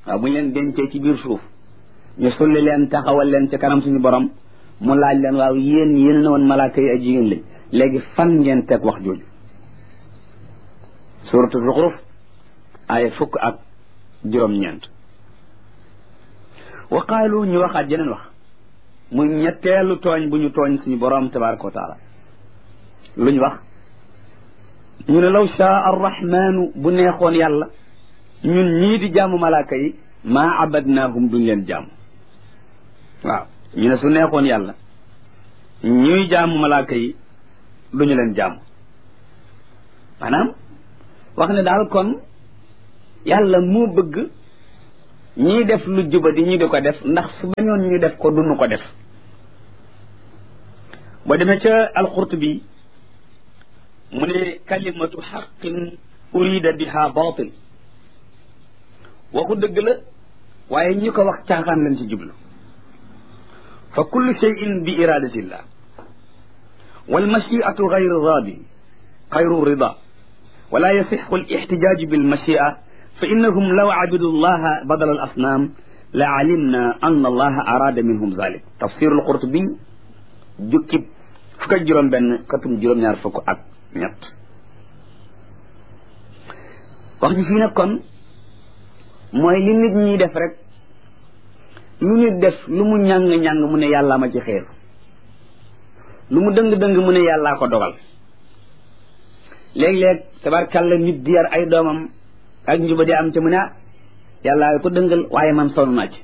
waaw bu ñu leen dencee ci biir suuf ñu sulli leen taxawal leen ci kanam suñu borom mu laaj leen waaw yéen yéen na woon malaaka yi ay jigéen lañ léegi fan ngeen teg wax jooju suratu zuxruf aaya fukk ak juróom-ñeent wa qaalu ñu waxaat jeneen wax muy ñetteelu tooñ bu ñu tooñ suñu borom tabaraka wa taala luñ wax ñu ne law shaa arrahmanu bu neexoon yàlla ñun ñii di jaamu malaaka yi maa abadnaahum duñ leen jaamu waaw ñu ne su neexoon yàlla ñuy jaamu malaaka yi duñu leen jaamu maanaam wax ne daal kon yàlla moo bëgg ñiy def lu juba di ñu di ko def ndax su bañoon ñu def ko duñu ko def boo demee ca alqurtubi mu ne kalimatu xaqin urida biha batil waxu dëgg la waaye ñi ko wax caaxaan lañ ci jublu fa kullu cheyin bi iradatillah walmachiatu gayru radi gayru rida wala yasixu alixtijaaju bilmachia fa innahum law abidu llaha badala al asnaam la alimna an allaha arada minhum zalik tafsiru alqurtubi jukkib fukk ak juróom benn katum juróom-ñaar fukk ak ñett wax ji fii nag kon mooy li nit ñiy def rek lu nit def lu mu ñàng-ñàng mu ne yàllaa ma ci xeer lu mu dëng-dëng mu ne yàllaa ko dogal léeg-léeg tabarkàlla nit di yar ay doomam ak njuba di am ci mu ne yàllaa ko dëngal waaye man sonn naa ci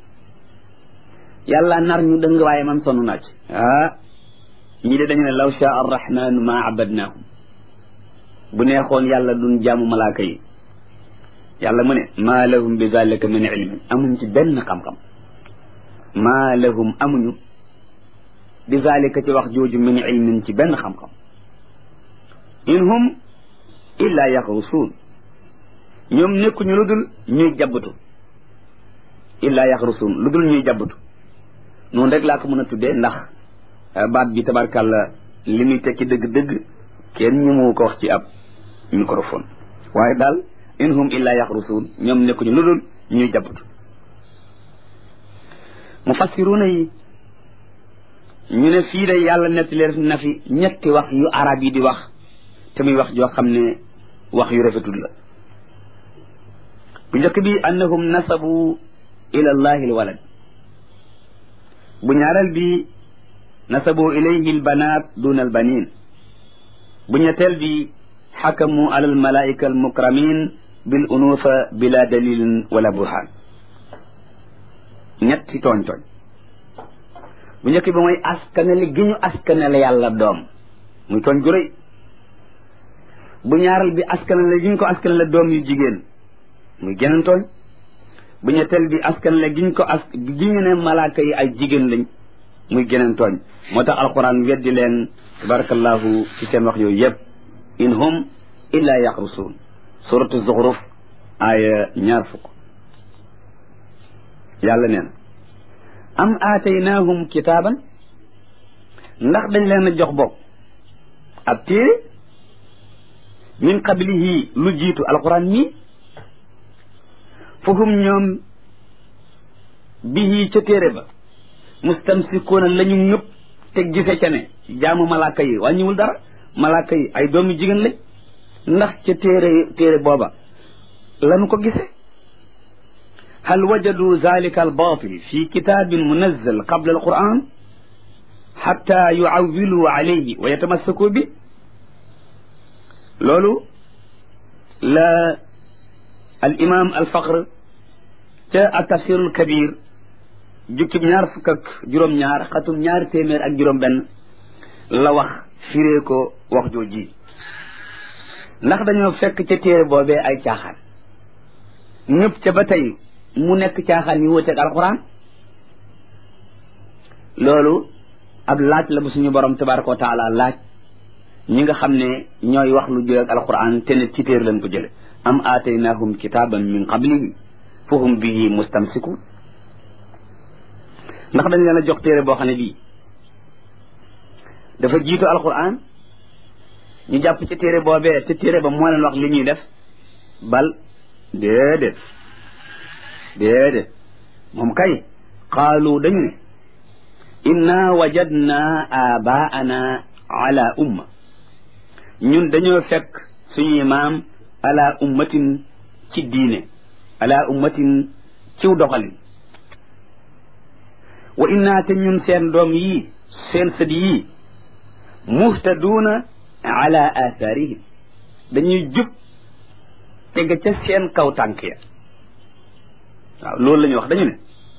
yàlla nar ñu dëng waaye man sonn naa ci ah ñii de dañu ne law shaa arrahmanu ma abadnaahum bu neexoon yàlla duñ jaamu malaaka yi yàlla mu ne maa lahum bi zalika min ilmin amuñ ci benn xam-xam maa lahum amuñu bi zalika ci wax jooju min ilmin ci benn xam-xam in hum illa yaxrusuun ñoom nekkuñu lu dul ñuy jabbatu illa yaxrusuun lu dul ñuy jabbatu noonu rek laa ko mën a tuddee ndax baat bi tabarkàlla li muy tekki dëgg-dëgg kenn ñu mu ko wax ci ab microphone waaye daal in hum illa yaxrusuun ñoom nekkuñu lu dul ñuy jabbatu mufassiruuna yi ñu ne fii de yàlla nettali na fi ñetti wax yu arab yi di wax te muy wax joo xam ne wax yu rafetul la bu njëkk bi annahum nasabu ila allahi alwalad bu ñaareel bi nasabu ilayhi albanat duna albanin bu ñetteel bi xakamu ala almalaika almukramin bil unufa bila dalilin wala burhan ñetti tooñ tooñ bu njëkk bi mooy askanale gi ñu askanale yàlla doom muy tooñ gu rëy bu ñaareel bi askanale gi ñu ko askanale doom yu jigéen muy geneen tooñ bu ñetteel bi askanale gi ñu ko as gi ñu ne malaaka yi ay jigéen lañ muy geneen tooñ moo tax alquran weddi leen tabarakallahu ci seen wax yooyu yëpp in hum illa yaxrusuun suratu zuxruf aaya ñaar fukk yàlla nee na am aataynaahum kitaaban ndax dañ leen a jox bopp ab téere min qablihi lu jiitu alquran mii fahum ñoom bihi ca téere ba mustamsikuuna la ñu ñëpp te gise ca ne jaamu malaaka yi wàññiwul dara malaaka yi ay doomi jigéen lañ ndax ca téere téere booba lanu ko gise hal wajadu zalika albatil fi kitabin munazzal qabla alquran xatta yuawilu alayhi wa yatamassaku bi loolu la al imam al faqr ca al tafsir al kabir jukkib ñaar fukk ak juróom-ñaar xatum ñaari téeméer ak juróom-benn la wax firee ko wax jooji ndax dañoo fekk ca téere boobee ay caaxaan ñëpp ca ba tey mu nekk caaxaan yu wuteeg alquran loolu ab laaj la bu suñu borom tabaraka wa taala laaj ñi nga xam ne ñooy wax lu jël ak alquran te ne ci téer lañ ko jële am aataynahum kitaban min qablihi fahum bihi mustamsikun ndax dañ leen a jox téere boo xam ne bii dafa jiitu alquran ñu jàpp ci téere boobee te téere ba moo leen wax li ñuy def bal déedéet déedéet moom kay qaalu dañu ne inna wajadna abaana ala umma ñun dañoo fekk suñuy maam ala ummatin ci diine ala ummatin ciw doxalin wa inna te ñun seen doom yii seen sët yii muhtaduuna ala athaarihim dañuy jub teg ca seen kaw tànk ya waaw loolu la ñuy wax dañu ne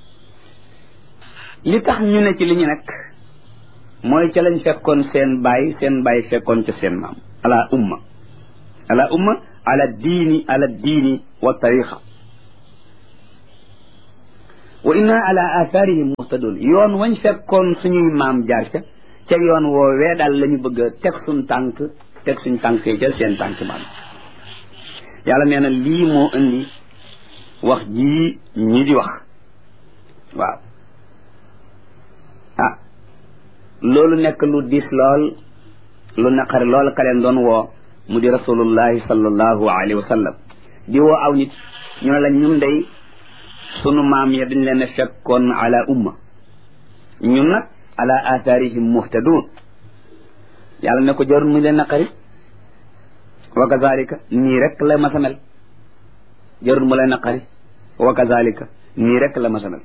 li tax ñu ne ci li ñu nekk mooy ca lañ fekkoon seen baay seen baay fekkoon ca seen maam ala umma ala umma ala diini ala diini wa tariqa wa inna ala athaarihim muhtadun yoon wañ fekkoon suñuy maam jaar ca ca yoon woowee daal la ñu bëgg a teg suñ tànk teg suñ tànk yi ca seen tànk maam yàlla nee na lii moo indi wax jii ñi di wax waaw ah loolu nekk lu diis lool lu naqari lool ka leen doon woo mu di rasulullahi sallallahu alayhi wa sallam di woo aw nit ñu ne la ñun day sunu maam ya dañ leen a fekkoon ala umma ñun nag ala atharihim muhtadun yàlla ne ko jarul mu leen naqari wa kazalika nii rek la masa mel jarul mu leen naqari wa kazalika nii rek la masa mel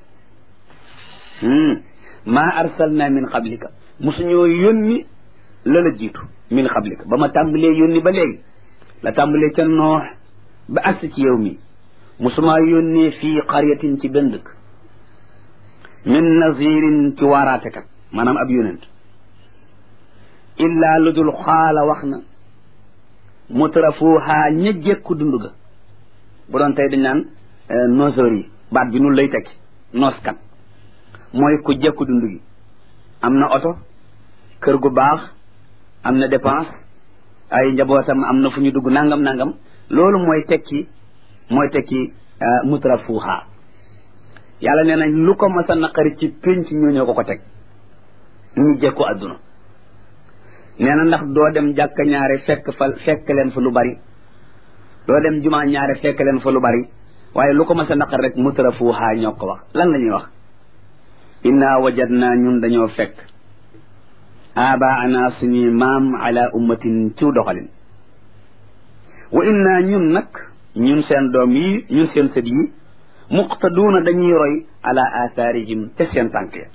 ma arsalna min qablika musuñoo yónni la la jiitu min qablika ba ma tàmbalee yónni ba léegi la tàmbalee ca noox ba agsi ci yow mi musumaa yónnee fii qaryatin ci benn dëkk min nazirin ci waaraatekat maanaam ab yónent illaa lu dul xaala wax na mutrafuha ña jekku dund ga bu doon tey dañ naan noseur yi baat bi nun lay tekki nooskat mooy ku jekku dund gi am na oto kër gu baax am na dépense ay njabootam am na fu ñu dugg nangam nangam loolu mooy tekki mooy tekki mutrafuha yàlla nee nañ lu ko mas a naqari ci pénc ñoo ñoo ko ko teg ñu jekku adduna nee na ndax doo dem jàkka ñaare fekk fa fekk leen fa lu bari doo dem jumaa ñaare fekk leen fa lu bari waaye lu ko mas a naqari rek mutrafuha ñoo ko wax lan la ñuy wax inna wajadna ñun dañoo fekk abaana suñuy maam ala ummatin ciw doxalin wa inna ñun nag ñun seen doom yi ñun seen sët yi muqtaduuna dañuy roy ala athaarihim te seen tànk ya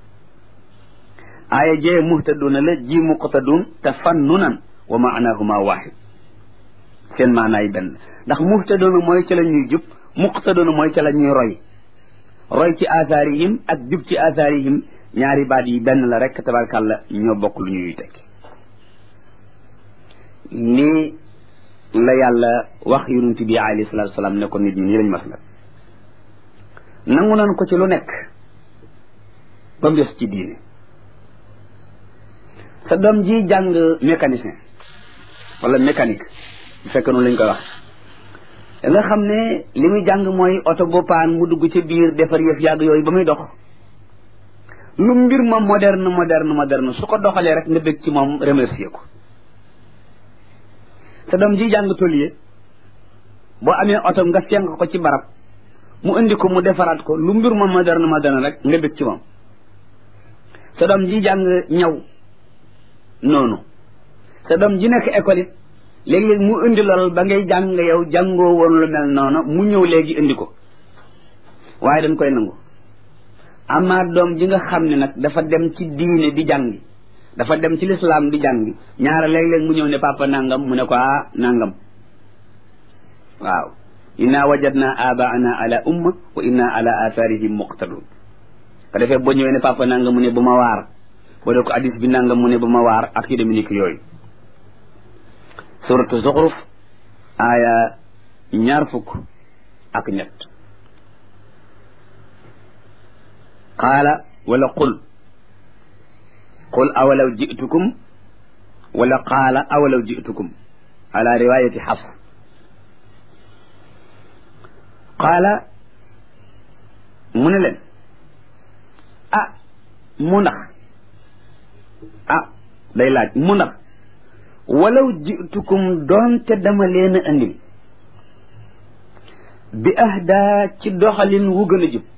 aaya jee muhtaduuna la ji muqtaduun tafannunan wa maanahuma waxid seen maanaay benn ndax muhtaduuna mooy ca la ñuy jub muqtaduuna mooy ca la ñuy roy roy ci athaarihim ak jub ci athaarihim ñaari baat yi benn la rek tabarkàlla ñoo bokk lu ñuy tekki lii la yàlla wax yonent bi alayhi salaatu salaam ne ko nit ñi nii lañ mas mel nangu nan ko ci lu nekk ba mu des ci diine sa doom ji jàng mécanicien wala mécanique bu fekkee noonu lañ koy wax nga xam ne li muy jàng mooy oto bu paan mu dugg ci biir defar yëf yàgg yooyu ba muy dox lu mbir ma moderne moderne moderne su ko doxalee rek nga bëgg ci moom remercier ko sa doom ji jàng tôlier boo amee oto nga fenk ko ci barab mu indi ko mu defaraat ko lu mbir ma moderne moderne rek nga bëgg ci moom sa doom ji jàng ñaw noonu sa doom ji nekk école it léegi-léegi mu indi lool ba ngay jàng yow jàngoo woon lu mel noonu mu ñëw léegi indi ko waaye dañ koy nangu amaa doom ji nga xam ne nag dafa dem ci diine di jàngi dafa dem ci lislaam di jàngi ñaara léeg-léeg mu ñëw ne papa nangam mu ne ko ah nangam waaw inna wajadna abaana ala umma wa inna ala atharihim muqtadun ko defee boo ñëwee ne papa nangam mu ne bu ma waar boo dee ko hadis bi nangam mu ne bu ma waar ak yu demee ni yooyu suratu zuxruf aaya ñaar fukk ak ñett qaala wala qul qul awalaw jitukum wala qaala awalaw jitukum ala riwayati xafs qaala mu ne leen ah mu ndax ah day laaj mu ndax walaw jitukum doonte dama leen a andil bi ahda ci doxalin wu gën a jub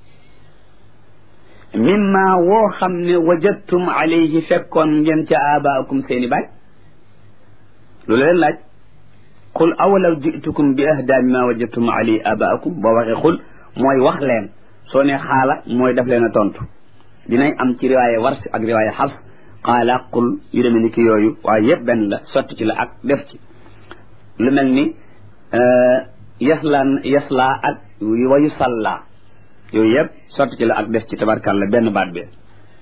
mimma woo xam ne wajadtum alayhi fekkoon ngeen ca abaakum seeni baay loolu leen laaj qul awalaw jitukum bi ahda mimma wajadtum alayhi abaakum boo waxee xul mooy wax leen soo ne xaala mooy daf leen a tontu dinañ am ci riwaaya wars ak riwaaya xas xaala qul yu demee ni ki yooyu waaye yëpp benn la sotti ci la ak def ci lu mel ni yaslaan yaslaa ak wayu salla yooyu yëpp sotti ci la ak def ci tabarkàlla benn baat bi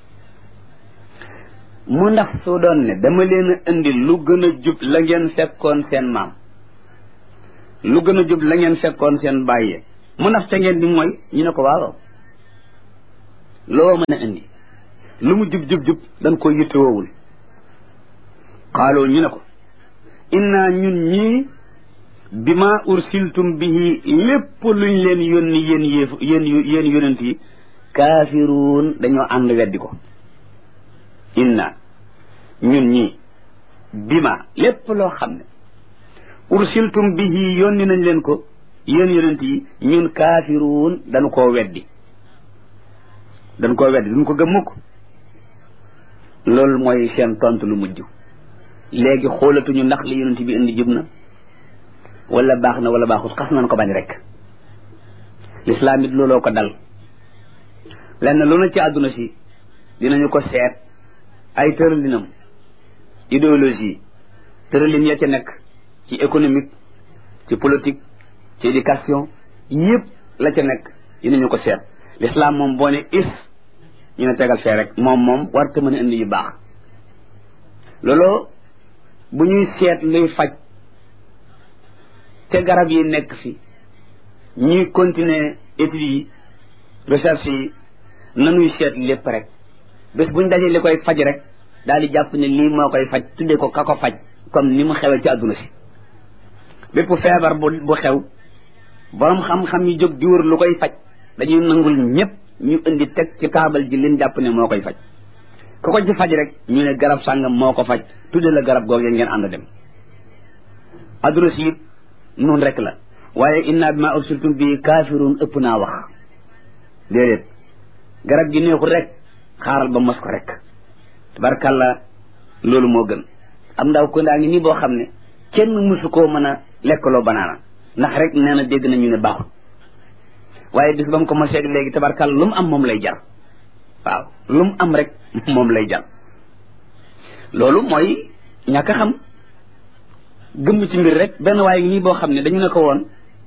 mu ndax su doon ne dama leen a indi lu gën a jub la ngeen fekkoon seen maam lu gën a jub la ngeen fekkoon seen bàyyee mu ndax ca ngeen di mooy ñu ne ko waaw loo mën a indi lu mu jub jub jub dañ ko yittewoowul xaaloo ñu ne ko inna ñun ñii bi ma ursiltum bihi lépp luñ leen yónni yéen yéef yéen yéen yonent yi kaafiruun dañoo ànd weddi ko inna ñun ñii bi ma lépp loo xam ne ursiltum bihi yónni nañ leen ko yéen yonent yi ñun kaafiruun dañu koo weddi dañu koo weddi duñ ko gëm mukk loolu mooy seen tontu lu mujj léegi xoolatuñu ndax li yonent bi indi jub na wala baax na wala baaxut xas nañ ko bañ rek lislaam it looloo ko dal lenn lu na ci àdduna si dinañu ko seet ay tëralinam idéologie tëralin ya ca nekk ci économique ci politique ci éducation yëpp la ca nekk dinañu ko seet lislaam moom boo ne is ñu ne tegal fee rek moom moom warta mën a indi yu baax looloo bu ñuy seet luy faj te garab yi nekk fi ñuy continuer études yi recherche yi nanuy seet lépp rek bés buñ dajee li koy faj rek daal di jàpp ne lii moo koy faj tuddee ko ka ko faj comme ni mu xewee ci àdduna si bépp feebar bu bu xew borom xam-xam yi jóg di wër lu koy faj dañuy nangul ñëpp ñu indi teg ci taabal ji leen jàpp ne moo koy faj ku ko ci faj rek ñu ne garab sàngam moo ko faj tudde la garab googu ngeen ànd dem adduna si it noonu rek la waaye inna bi ma ursiltum bi kaafiruun ëpp naa wax déedéet garab gi neexul rek xaaral ba mos ko rek tabarkàlla loolu moo gën am ndaw ko ndaa ngi nii boo xam ne kenn mësu koo mën a lekkaloo banaana ndax rek nee na dégg nañu ne baaxul waaye bis ba mu ko mosee léegi tabarkàlla lu mu am moom lay jar waaw lu mu am rek moom lay jar loolu mooy ñàkk a xam gëmm ci mbir rek benn waaye nii boo xam ne dañu ne ko woon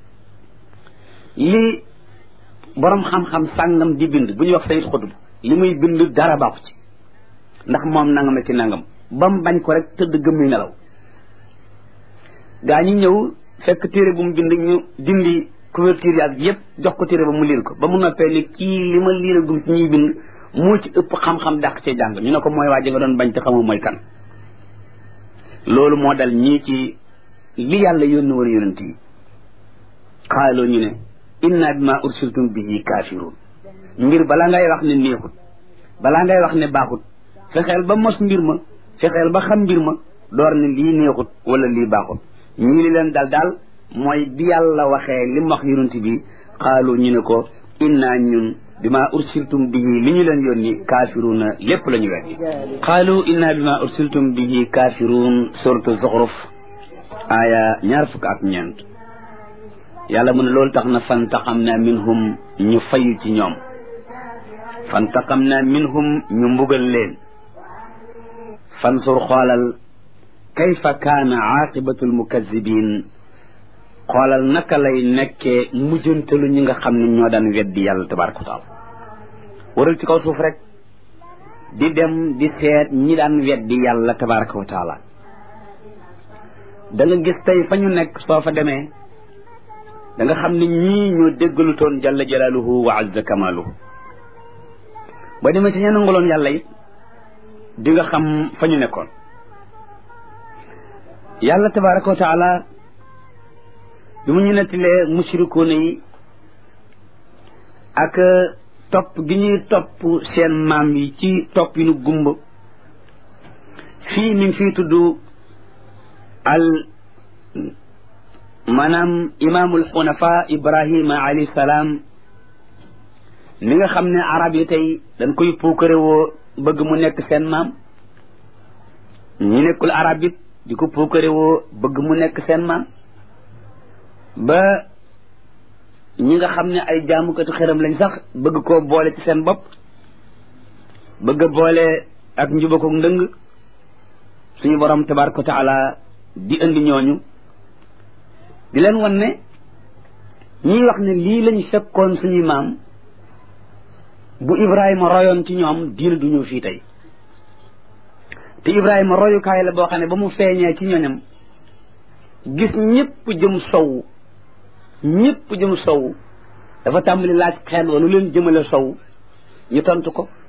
li borom xam-xam sàngam di bind bu ñuy wax sayit xutub li muy bind dara baaxu ci ndax moom nangam ak ci nangam ba mu bañ ko rek tëdd gëmmi nelaw gaa ñi ñëw fekk téere bu mu bind ñu dindi couverture yi ak yëpp jox ko téere ba mu liir ko ba mu noppee ni kii li ma liir gum ci ñuy bind moo ci ëpp xam-xam dàq cee jàng ñu ne ko mooy waa ji nga doon bañ te xamoo mooy kan loolu moo dal ñii ci li yàlla yónni war yonent yi xaaloo ñu ne inna bima ursiltum bihi kaafiruun mbir balaa ngay wax ne neexut balaa ngay wax ne baaxut fexeel ba mos mbir ma fexeel ba xam mbir ma door ne lii neexut wala lii baaxut ñii li leen dal daal mooy bi yàlla waxee li mu wax yonent bi xaaloo ñu ne ko inna ñun bima ursiltum bihi li ñu leen yónni kaafiruuna lépp la ñu weddi qaalu inna bima ursiltum bihi kaafiruun suratu zuxruf aaya ñaar fukk ak ñeent yàlla mu ne loolu tax na fantaqam na minhum ñu fayu ci ñoom fantaqam na minhum ñu mbugal leen fansur xoolal kayfa kaana aaqibatu almukazibin xoolal naka lay nekkee mujjantalu ñi nga xam ne ñoo daan weddi yàlla tabaraka wa taala waral ci kaw suuf rek di dem di seet ñi daan weddi yàlla tabaraka wa taala da nga gis tey fa ñu nekk soo fa demee da nga xam ne ñii ñoo déggalu toon jalla jalaaluhu wa azza kamaaluhu ba demee ci ña nanguloon yàlla it di nga xam fa ñu nekkoon yàlla tabaraka wa taala bi mu ñu nettalee mushrikuuna yi ak topp gi ñuy topp seen maam yi ci topp yi nu gumba fii mi ngi fii tudd al maanaam imaamul xunafa ibrahima alayhi salaam mi nga xam ne arab yi tey dañ koy puukare woo bëgg mu nekk seen maam ñi nekkul arab it di ko puukare woo bëgg mu nekk seen maam ba ñi nga xam ne ay jaamukatu xeram lañ sax bëgg koo boole ci seen bopp bëgg a boole ak njubako ndëng suñu borom tabaraka wa taala di indi ñooñu di leen wan ne ñiy wax ne lii lañu fekkoon suñuy maam bu Ibrahima royoon ci ñoom diina du ñëw fii tey te Ibrahima royukaay la boo xam ne ba mu feeñee ci ñoñam gis ñëpp jëm sow ñëpp jëm sow dafa tàmbali laaj xel wa lu leen jëmale sow ñu tontu ko